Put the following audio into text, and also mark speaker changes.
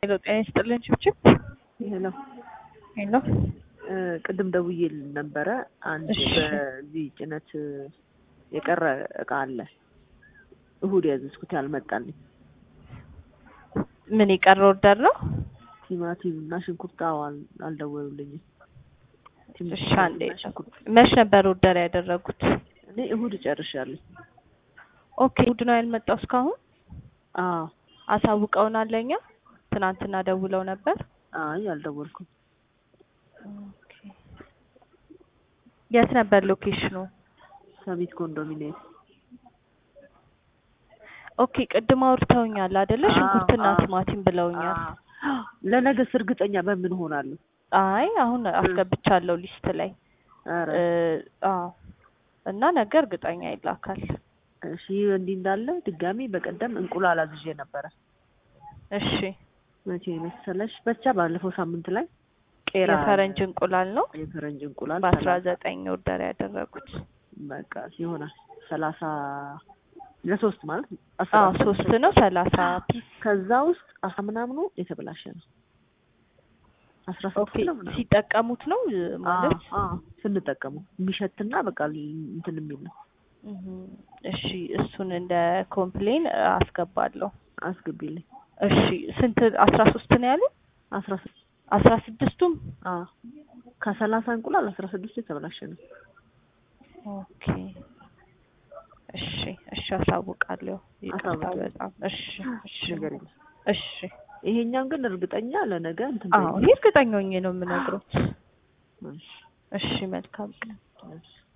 Speaker 1: ሄሎ ጤና ይስጥልን ችብችብ
Speaker 2: ሄሎ
Speaker 1: ሄሎ
Speaker 2: እ ቅድም ደውዬ ነበረ። አንድ
Speaker 1: እሺ።
Speaker 2: በዚህ ጭነት የቀረ እቃ አለ እሁድ ያዘዝኩት ያልመጣልኝ
Speaker 1: ምን የቀረ ኦርደር ነው?
Speaker 2: ቲማቲም እና ሽንኩርት። አዎ አል- አልደወሉልኝም። ቲማቲም
Speaker 1: እሺ አንዴ
Speaker 2: እና ሽንኩርት
Speaker 1: መች ነበር ኦርደር ያደረጉት?
Speaker 2: እኔ እሁድ እጨርሻለሁ።
Speaker 1: ኦኬ እሑድ ነው ያልመጣው እስካሁን
Speaker 2: አዎ
Speaker 1: አሳውቀውናል ለእኛ ትናንትና ደውለው ነበር
Speaker 2: አይ አልደወልኩም።
Speaker 1: ኦኬ የት ነበር ሎኬሽኑ
Speaker 2: ሰሚት ኮንዶሚኒየም
Speaker 1: ኦኬ ቅድም አውርተውኛል አይደለ
Speaker 2: አዎ፣
Speaker 1: ሽንኩርትና
Speaker 2: አዎ።
Speaker 1: ቲማቲም ብለውኛል
Speaker 2: አዎ። ለነገስ እርግጠኛ በምን ሆናለሁ?
Speaker 1: አይ አሁን አስገብቻለሁ ሊስት ላይ
Speaker 2: ኧረ
Speaker 1: እ አዎ እና ነገ እርግጠኛ ይላካል
Speaker 2: እሺ ይህ እንዲህ እንዳለ ድጋሚ በቀደም እንቁላል አዝዤ ነበረ።
Speaker 1: እሺ
Speaker 2: መቼ መሰለሽ? ብቻ ባለፈው ሳምንት ላይ ቄራ
Speaker 1: የፈረንጅ እንቁላል ነው
Speaker 2: የፈረንጅ እንቁላል
Speaker 1: በአስራ
Speaker 2: ሰላሳ
Speaker 1: ዘጠኝ ኦርደር ያደረጉት
Speaker 2: በቃ ይሆናል ሰላሳ ለሶስት ማለት አስራ
Speaker 1: አዎ
Speaker 2: አስር
Speaker 1: ሶስት ነው ሰላሳ ፒስ
Speaker 2: ከዛ ውስጥ አስራ ምናምኑ የተበላሸ ነው። አስራ
Speaker 1: ኦኬ
Speaker 2: ስድስት ነው ምናምን
Speaker 1: ሲጠቀሙት ነው እ ማለት
Speaker 2: አዎ፣ አዎ፣ ስንጠቀመው የሚሸትና በቃ እንትን የሚል ነው።
Speaker 1: እህ እሺ እሱን እንደ ኮምፕሌን አስገባለሁ
Speaker 2: አስገቢልኝ።
Speaker 1: እሺ ስንት አስራ ሶስት ነው ያሉ
Speaker 2: አስራ ስድስት
Speaker 1: አስራ ስድስቱም
Speaker 2: አዎ ከሰላሳ እንቁላል አስራ ስድስቱ የተበላሸ ነው።
Speaker 1: ኦኬ እሺ እሺ አሳውቃለሁ ይቅርታ
Speaker 2: አሳውቂኝ።
Speaker 1: በጣም እሺ እሺ
Speaker 2: ነገር የለም።
Speaker 1: እሺ
Speaker 2: ይሄኛውን ግን እርግጠኛ ለነገ እንትን
Speaker 1: አዎ
Speaker 2: በይልኝ።
Speaker 1: ይህ እርግጠኛ ሆኜ ነው የምነግረው
Speaker 2: እሺ፣
Speaker 1: እሺ መልካም ቀን
Speaker 2: እሺ።